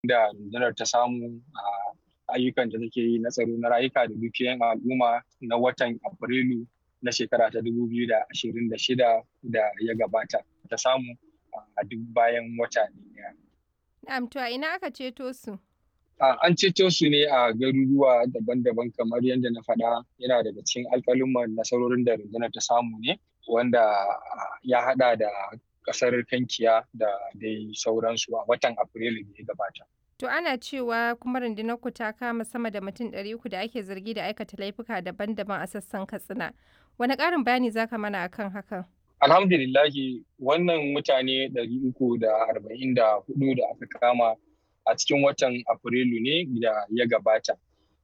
da rundunar ta samu a ayyukan da take yi na tsaro na rayuka da dukiyoyin al'umma na watan afrilu na shekara ta 2026 da ya gabata ta samu a duk bayan wata ɗaya. Na'am to a ina aka ceto su? An ceto su ne a garuruwa daban-daban kamar yadda na faɗa yana daga cikin alƙaluman nasarorin da rundunar ta samu ne wanda ya haɗa da ƙasar kankiya da dai sauransu a watan afrilu da ya gabata. To ana cewa kuma rundunar ku ta kama sama da mutum ɗari uku da ake zargi da aikata laifuka daban-daban a sassan Katsina. Wani ƙarin bayani za ka mana akan hakan? Alhamdulillahi wannan mutane ɗari uku da arba'in da hudu da aka kama a cikin watan Afrilu ne da ya gabata.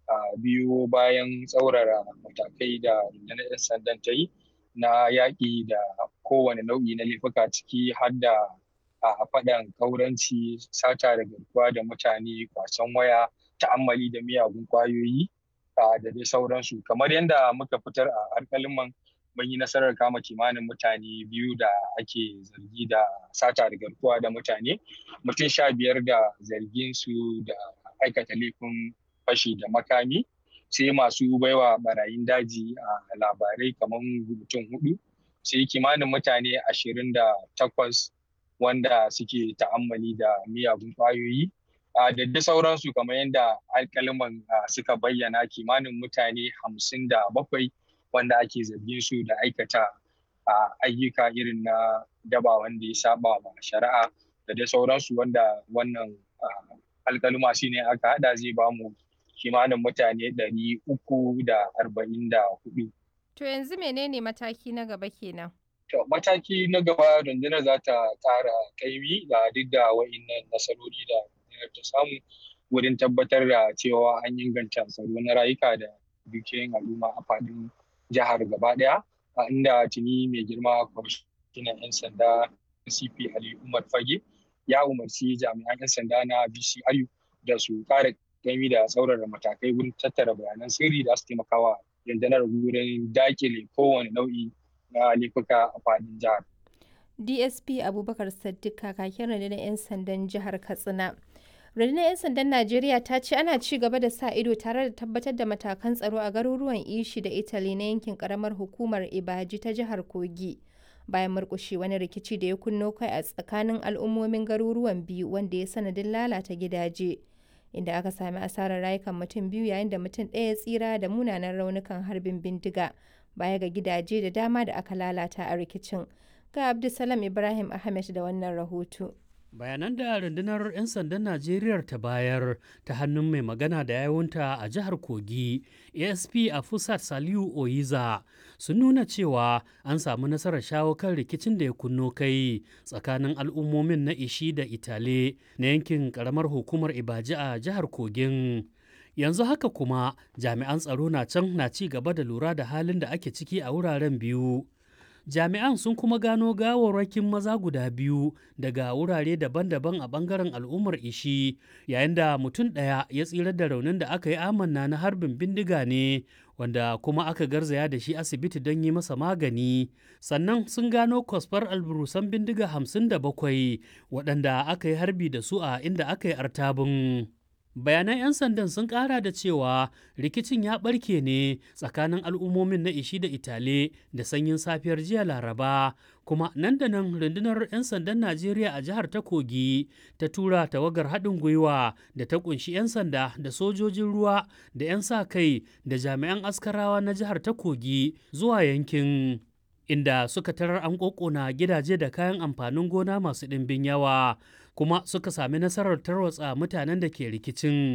biyu bayan tsaurara matakai da rundunar 'yan sandan ta yi na yaƙi da kowane nau'i na laifuka ciki har da a faɗan kauranci sata da garkuwa da mutane kwasan waya ta'ammali da miyagun kwayoyi da dai sauransu kamar yadda muka fitar a alƙaliman mun yi nasarar kama kimanin mutane biyu da ake zargi da sata da garkuwa da mutane mutum sha biyar da zargin su da aikata laifin fashi da makami sai masu baiwa barayin daji a labarai kamar mutum hudu sai kimanin mutane ashirin da takwas wanda suke ta'ammali da miyagun kwayoyi da da sauransu kamar yadda alkaliman suka bayyana kimanin mutane hamsin da bakwai wanda ake zargin su da aikata ayyuka irin na daba wanda ya saba wa shari'a da dai sauransu wanda wannan alkaluma shi ne aka hada zai bamu kimanin mutane ɗari uku da arba'in da hudu. To yanzu menene mataki na gaba kenan? To mataki na gaba rundunar za ta ƙara kaimi da duk da wa'innan nasarori da rundunar ta samu wurin tabbatar da cewa an inganta tsaro na rayuka da dukiyoyin al'umma a faɗin jihar gaba ɗaya a inda tuni mai girma kwamishinan 'yan sanda cp ali umar fage ya umarci jami'an 'yan sanda na bcru da su ƙara kaimi da tsaurara matakai wurin tattara bayanan sirri da su taimakawa rundunar wurin dakile kowane nau'i na laifuka a fadin jihar. DSP Abubakar Saddiq kakakin rundunar 'yan sandan jihar Katsina. Rundunar 'yan sandan Najeriya ta ce ana ci gaba da sa ido tare da tabbatar da matakan tsaro a garuruwan Ishi da Italy na yankin karamar hukumar Ibaji ta jihar Kogi. Bayan murkushe wani rikici da ya kunno kai a tsakanin al'ummomin garuruwan biyu wanda ya sanadin lalata gidaje. Inda aka sami asarar rayukan mutum biyu yayin da mutum ɗaya tsira da munanan raunukan harbin bindiga. baya ga gidaje da dama da aka lalata a rikicin. Ga Abdulsalam Ibrahim Ahmed da wannan rahoto. Bayanan da rundunar 'yan sandan Najeriya ta bayar ta hannun mai magana da yawunta a jihar Kogi, ASP a Fusat Saliu Oyiza sun nuna cewa an samu nasarar shawo kan rikicin da ya kunno kai tsakanin al'ummomin na Ishi da Itale na yankin karamar hukumar Ibaji a jihar Kogin. yanzu haka kuma jami'an tsaro na can na ci gaba da lura da halin da ake ciki a wuraren biyu jami'an sun kuma gano gawarwakin maza guda biyu daga wurare daban-daban a bangaren al'ummar ishi yayin da mutum ɗaya ya tsira da raunin da aka yi amanna na harbin bindiga ne wanda kuma aka garzaya da shi asibiti don yi masa magani sannan sun gano kwasfar alburusan bindiga hamsin da bakwai waɗanda aka yi harbi da su a inda aka yi artabin bayanan 'yan sandan sun kara da cewa rikicin ya barke ne tsakanin al'ummomin na ishi da itale da sanyin safiyar jiya laraba kuma nan da nan rundunar 'yan sandan najeriya a jihar ta kogi ta tura tawagar haɗin gwiwa da ta kunshi 'yan sanda da sojojin ruwa da 'yan sa kai da jami'an askarawa na jihar ta kogi zuwa yankin inda suka tarar an ƙoƙona gidaje da kayan amfanin gona masu ɗimbin yawa kuma suka sami nasarar tarwatsa mutanen da ke rikicin